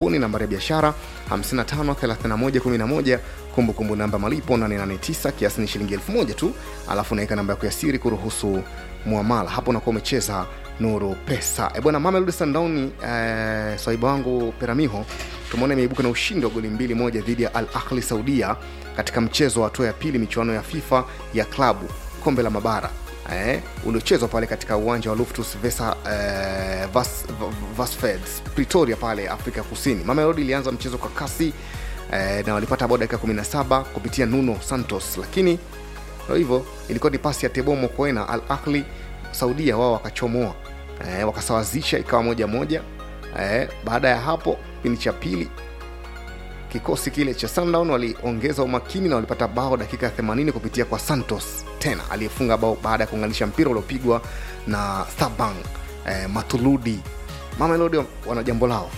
kampuni nambari ya biashara 553111 kumbukumbu namba malipo 889 kiasi ni shilingi 1000 tu alafu unaweka namba yako ya siri kuruhusu muamala hapo unakuwa umecheza nuru pesa e bwana mamelodi sundown eh, swaiba wangu peramiho tumeona imeibuka na ushindi wa goli mbili moja dhidi ya al ahli saudia katika mchezo wa hatua ya pili michuano ya fifa ya klabu kombe la mabara eh, uliochezwa pale katika uwanja wa luftus vesa eh, Vas, vasfeds pretoria pale afrika kusini mamelodi ilianza mchezo kwa kasi eh, na walipata bao dakika 17 kupitia nuno santos lakini ndo hivyo ilikuwa ni pasi ya tebomo koena al ahli saudia wao wakachomoa eh, wakasawazisha ikawa moja moja eh, baada ya hapo kipindi cha pili kikosi kile cha sundown waliongeza umakini na walipata bao dakika ya 80 kupitia kwa santos tena aliyefunga bao baada ya kuunganisha mpira uliopigwa na thabang eh, matuludi mamelodi wana jambo lao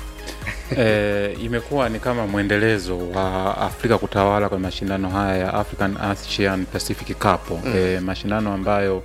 e, imekuwa ni kama mwendelezo wa Afrika kutawala kwa mashindano haya ya African Asian Pacific Cup mm. e, mashindano ambayo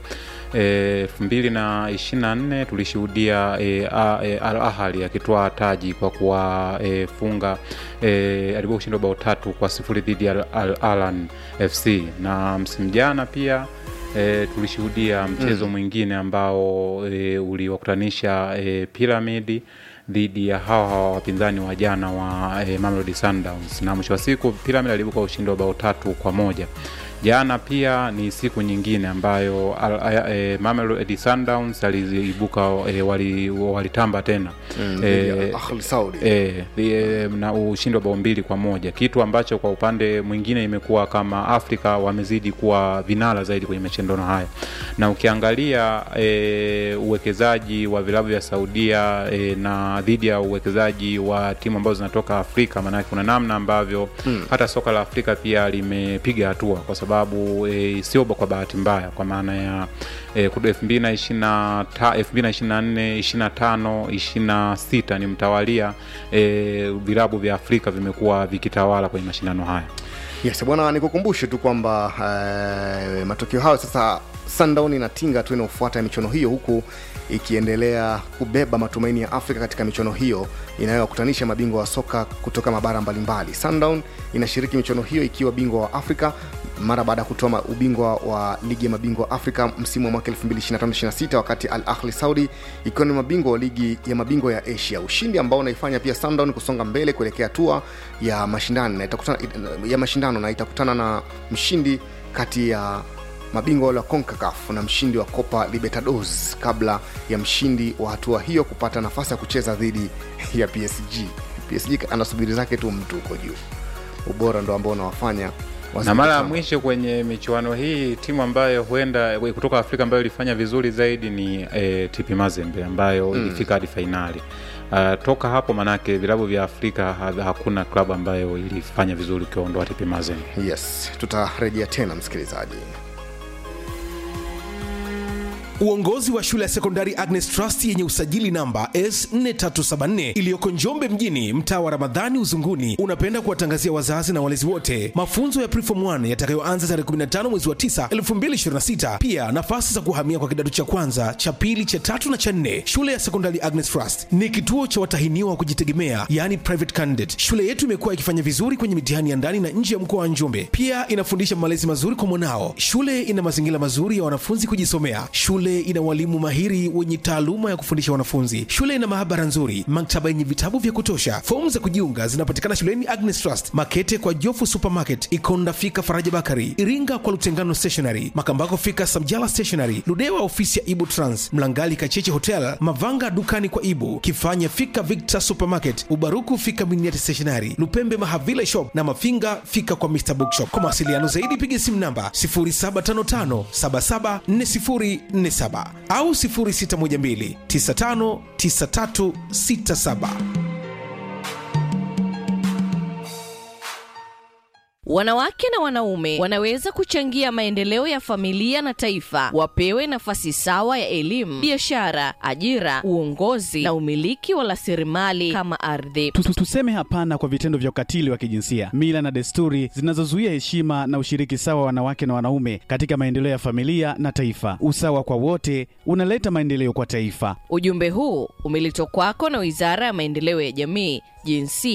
elfu mbili na ishiri na nne tulishuhudia e, a- e, Al Ahly akitoa taji kwa kuwafunga e, e, alikuwa ushindi wa bao tatu kwa sifuri dhidi ya Al Ahly FC na msimu jana pia E, tulishuhudia mchezo mm. mwingine ambao e, uliwakutanisha e, Piramidi dhidi ya hawa hawa wapinzani wa jana wa e, Mamelodi Sundowns na mwisho wa siku Pyramid alibuka ushindi wa bao tatu kwa moja jana pia ni siku nyingine ambayo al- e, Mamelodi Sundowns aliibuka e, wali- walitamba tena mm, Eh, dhidi ya Al Ahly saudi e, e, na ushindi wa bao mbili kwa moja kitu ambacho kwa upande mwingine imekuwa kama afrika wamezidi kuwa vinara zaidi kwenye mashindano haya na ukiangalia e, uwekezaji wa vilabu vya saudia e, na dhidi ya uwekezaji wa timu ambazo zinatoka afrika maanake kuna namna ambavyo hmm. hata soka la afrika pia limepiga hatua kwa sababu e, sio kwa bahati mbaya kwa maana ya e, elfu mbili na ishiri na ta- elfu mbili na ishiri na nne ishiri na tano ishiri na sita ni mtawalia e, vilabu vya afrika vimekuwa vikitawala kwenye mashindano haya yes bwana nikukumbushe tu kwamba eh, matokeo hayo sasa sundown inatinga tu inaofuata ya michuano hiyo huku ikiendelea kubeba matumaini ya afrika katika michuano hiyo inayowakutanisha mabingwa wa soka kutoka mabara mbalimbali sundown inashiriki michuano hiyo ikiwa bingwa wa afrika mara baada ya kutoa ma- ubingwa wa ligi ya mabingwa wa afrika msimu wa mwaka 2025-26 wakati al ahli saudi ikiwa ni mabingwa wa ligi ya mabingwa ya asia ushindi ambao unaifanya pia sundown kusonga mbele kuelekea hatua ya mashindano na itakutana, ya mashindano na itakutana na mshindi kati ya mabingwa wale wa concacaf na mshindi wa copa libertadores kabla ya mshindi wa hatua hiyo kupata nafasi ya kucheza dhidi ya psg psg anasubiri zake tu mtu huko juu ubora ndo ambao unawafanya na mara ya wazidi mwisho kwenye michuano hii timu ambayo huenda kutoka afrika ambayo ilifanya vizuri zaidi ni e, tipi mazembe ambayo mm. ilifika hadi fainali Uh, toka hapo manake vilabu vya afrika ha, hakuna klabu ambayo ilifanya vizuri ukiondoa tipi mazembe yes tutarejea tena msikilizaji Uongozi wa shule ya sekondari Agnes Trust yenye usajili namba S4374 iliyoko Njombe mjini, mtaa wa Ramadhani Uzunguni, unapenda kuwatangazia wazazi na walezi wote mafunzo ya Preform 1 yatakayoanza tarehe 15 mwezi wa 9 2026. Pia nafasi za kuhamia kwa kidato cha kwanza, cha pili, cha tatu na cha nne. Shule ya sekondari Agnes Trust ni kituo cha watahiniwa wa kujitegemea, yani private candidate. Shule yetu imekuwa ikifanya vizuri kwenye mitihani ya ndani na nje ya mkoa wa Njombe. Pia inafundisha malezi mazuri kwa mwanao. Shule ina mazingira mazuri ya wanafunzi kujisomea. Shule ina walimu mahiri wenye taaluma ya kufundisha wanafunzi. Shule ina maabara nzuri, maktaba yenye vitabu vya kutosha. Fomu za kujiunga zinapatikana shuleni Agnes Trust, Makete kwa Jofu Supermarket, Ikonda fika Faraja Bakari, Iringa kwa Lutengano Stationery, Makambako fika Samjala Stationery, Ludewa ofisi ya Ibu Trans, Mlangali Kacheche Hotel, Mavanga dukani kwa Ibu, Kifanya fika Victor Supermarket, Ubaruku fika Miniati Stationery, Lupembe Mahavila Shop na Mafinga fika kwa Mr Bookshop. Kwa mawasiliano zaidi piga simu namba 0755774047 au 0612959367. Wanawake na wanaume wanaweza kuchangia maendeleo ya familia na taifa. Wapewe nafasi sawa ya elimu, biashara, ajira, uongozi na umiliki wa rasilimali kama ardhi. Tu- tu- Tuseme hapana kwa vitendo vya ukatili wa kijinsia, mila na desturi zinazozuia heshima na ushiriki sawa wa wanawake na wanaume katika maendeleo ya familia na taifa. Usawa kwa wote unaleta maendeleo kwa taifa. Ujumbe huu umeletwa kwako na Wizara ya Maendeleo ya Jamii, Jinsia